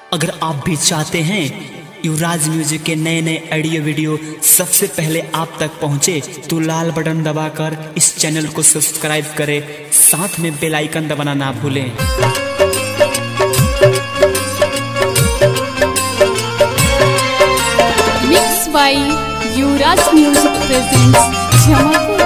अगर आप भी चाहते हैं युवराज म्यूजिक के नए नए ऑडियो वीडियो सबसे पहले आप तक पहुंचे तो लाल बटन दबाकर इस चैनल को सब्सक्राइब करें साथ में बेल आइकन दबाना ना भूलें Mixed by Yuvraj Music presents Jamapur.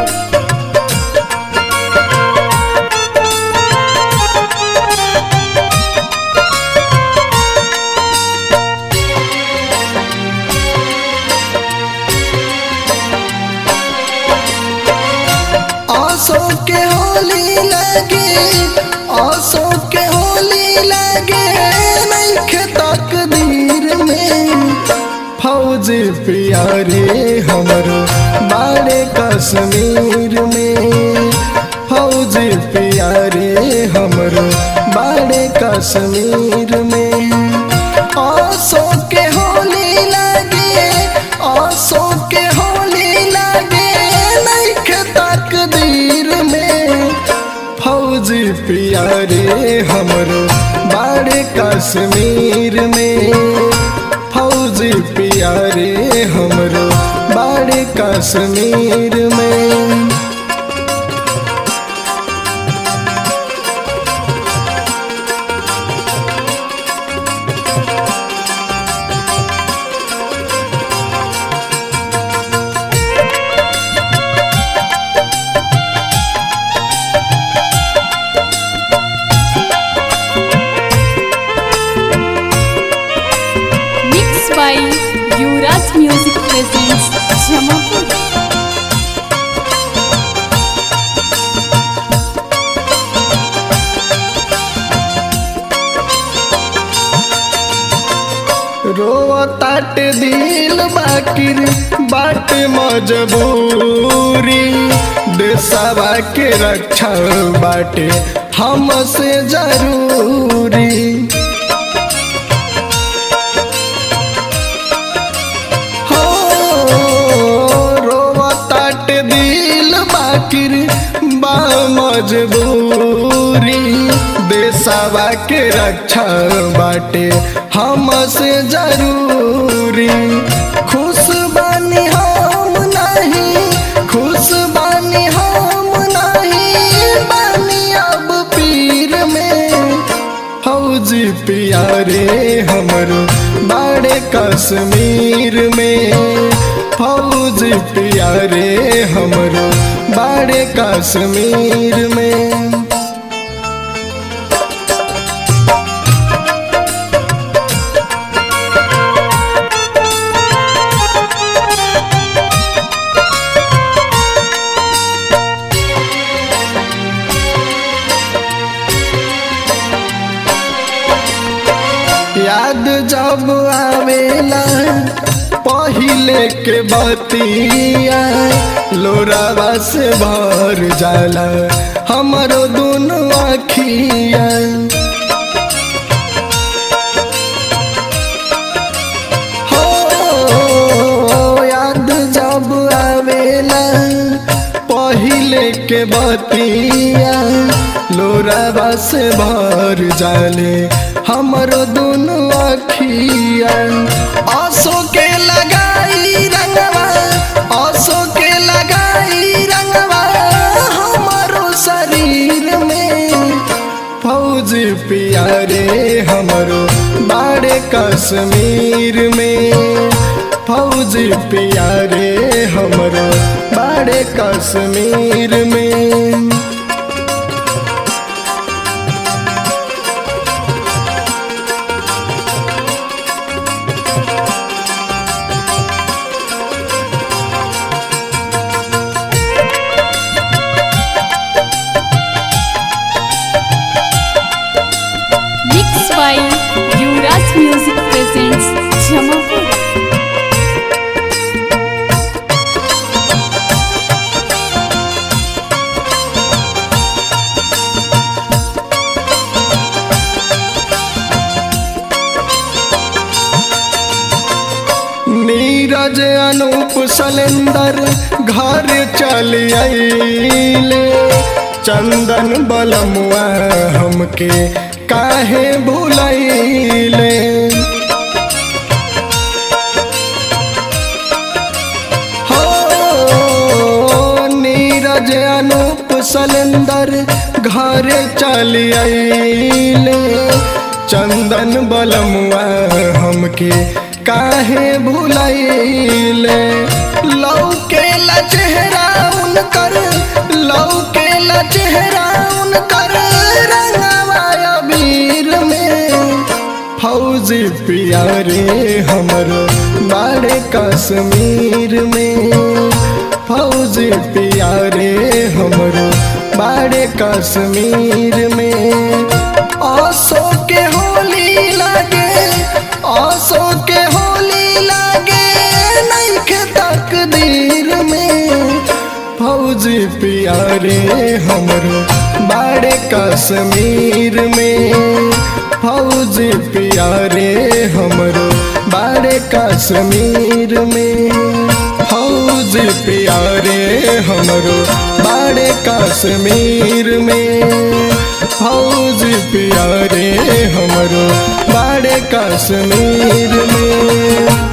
आसो के होली लगे आसो के होली लगे नैखे तकदीर में फौज प्यारे हमरो बाड़े कश्मीर में फौज प्यारे हमरो बाड़े कश्मीर में आसो के होली लगे आसो के होली लगे नैखे तकदीर में फौजी प्यारे हमरो बाड़े कश्मीर में फौजी प्यारे हमरो बाड़े कश्मीर में Mixed by Yuvraj Music presents Jamapur. रोताट दिल बाकिर बाट मजबूरी देशवा के रक्षा बाटे हमसे जरूरी हो रोताट दिल बाकिर बा मजबूरी देशवा के रक्षा बाटे हमसे जरूरी खुश बानी हम नहीं खुश बानी हम नहीं बानी अब पीर में फौजी प्यारे हमरो बाड़े कश्मीर में फौजी प्यारे हमरो बाड़े कश्मीर में याद जब आवेला पहिले के बतिया लोरावा से भर जाला हमरो दोनों अखिया हो याद जब आवेला पहिले के बतिया लोरावा से भर जाले हमरो दोनों अखिया आसो के लगाई रंगवा आसो के लगाई रंगवा हमरो शरीर में फौज प्यारे हमरो बाड़े कश्मीर में फौज प्यारे हमरो बाड़े कश्मीर में Mixed by Yuvraj Music presents Jamapur. Neeraj अनूप सलेंदर घर चल आइले चंदन बलमुआ हमके काहे भुलैले कुशलेंदर घर चल आइले चंदन बलमुआ हमके काहे भुलाइले लौके ला चेहरा उनकर लौके ला चेहरा उनकर रंगवा अबीर में फौजी प्यारे हमरो बाड़े कश्मीर में फौजी प्यारे हमरो बाड़े कश्मीर में आसो के होली लागे आसो के होली लागे नैखे तकदीर में फौजी प्यारे हमरो बाड़े कश्मीर में फौजी प्यारे हमरो बाड़े कश्मीर में फौजी प्यारे हमरो बाड़े कश्मीर में फौजी प्यारे हमरो बाड़े कश्मीर में